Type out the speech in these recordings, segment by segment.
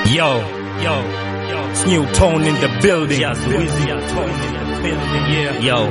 Yo, yo, yo. It's new tone in the building. Yes, Wizzy tone in the building. Yeah, yo.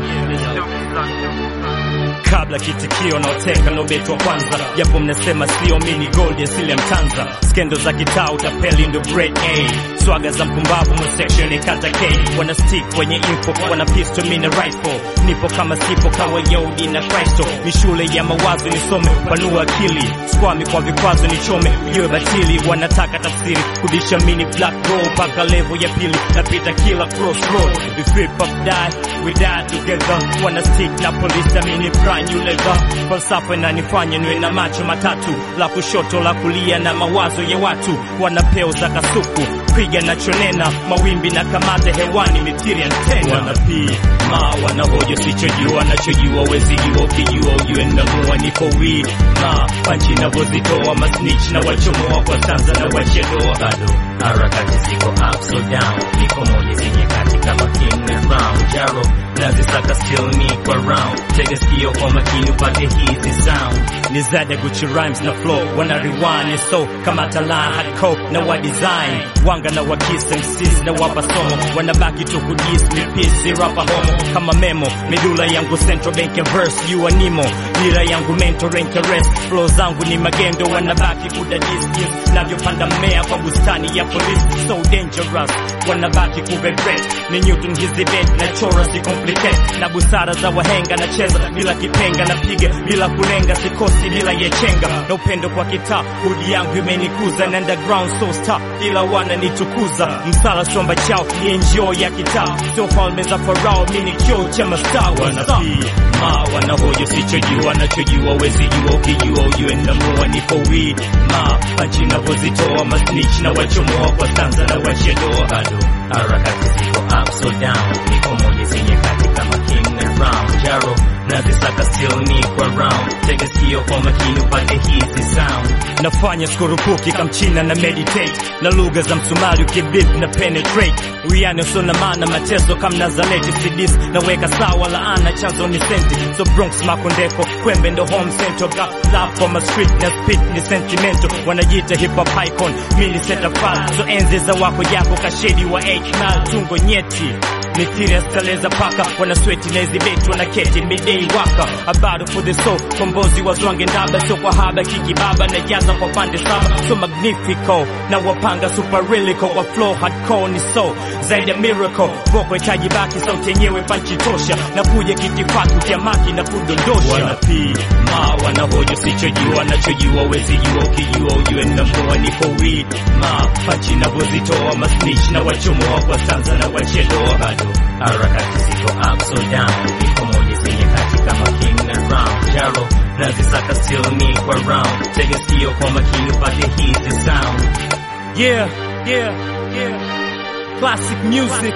Kabla kitikio naoteka nobetwa kwanza, japo mnasema sio mini gold asili mtanza, skendo za kitaa utapeli ndo grade A, swaga za mpumbavu mu section kata K, wana stick kwenye info, wana pistol mini rifle, nipo kama sipo kawa Yodi na Kristo, mishule ya mawazo nisome, panua akili, skwami kwa vikwazo nichome, ujue batili, wanataka tafsiri, kudisha mini black roll paka level ya pili, napita kila crossroad, we flip up die, we die together, wana stick na polisi mini brand new leather, falsafa inanifanya niwe na macho matatu, la kushoto la kulia na mawazo ya watu, wana peo za kasuku, piga nachonena, mawimbi na kamate hewani, mithiri antena, wanapii ma wanahoja sichojua, nachojua wezi jua, ukijua ujue namua, niko wii ma panchi navozitoa, masnitch na wachomoa kwa tanza na wachedoa bado harakati ziko up so down, niko moja zenye kati kama king na crown jaro nazisaka still niko round, tega sikio kwa makini upate hizi sound ni zada Gucci rhymes na flow wana rewind so kama talan hardcore na wa design wanga na wakisa MCs na wapa somo wanabaki tu kudis mipisi rapa homo kama memo midula yangu central bank ya verse you animo dira yangu mentor rank ya rest flow zangu ni magendo wanabaki kudadis navyopanda mmea kwa bustani ya police so dangerous wanabaki kuregret ni Newton hizi bed na chora si complicate na busara za wahenga na cheza bila kipenga na piga bila kulenga sikosi bila yechenga na upendo kwa kitaa hudi yangu imenikuza na underground so star ila wananitukuza msala somba chao ni enjoy ya kitaa sio falme za farao mini kioo cha mastaa wanapii ma wanahoja sichojua nachojua wezi jua ukijua ujue namua niko wii ma panchi navozitoa masnitch na wachomoa kwa stanza na wachedoa bado harakati ziko up so down, niko moja zenye kati kama king na crown jaro nazisaka still niko round, tega sikio kwa makini upate hizi sound nafanya skurupuki kamchina na meditate na lugha za msumari ukibip na penetrate uwiano sio na maana mateso kama nazareti sidis naweka sawa laana chanzo ni senti so bronx makondeko kwembe ndo home center got love for my street na spit ni sentimento wanajiita hip hop icon mili setafal so enzi za wako japo kashedi wa hmal tungo nyeti mithiri askaleza paka wanasweti na hizi beti wanaketi midei waka abado for the soul kombozi wazwange ndaba sio kwa haba kikibaba na jaza kwa pande saba so magnifico na wapanga superilico wa flow hardcore ni so zaidi ya miracle voko hitaji baki sauti yenyewe panchi tosha na kuja kitifaki ukiamaki na kudondosha wanapii ma wanahoja sichojua nachojua wezi jua ukijua ujue namua niko wii ma panchi navozitoa masnitch na wachomoa kwa stanza na wachedoa bado harakati ziko up so down, niko moja zenye kati kama king na crown jaro nazisaka still niko round, tega sikio kwa makini upate hizi sound Yeah, yeah, yeah. Classic music.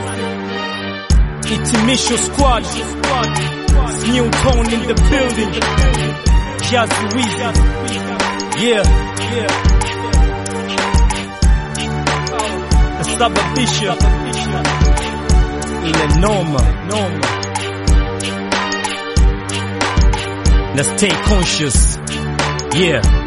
Itimisho squad. It's new tone in the building. Jazzy Weezy. Yeah, yeah. Kasababisha ile noma, noma. Na stay conscious. Yeah.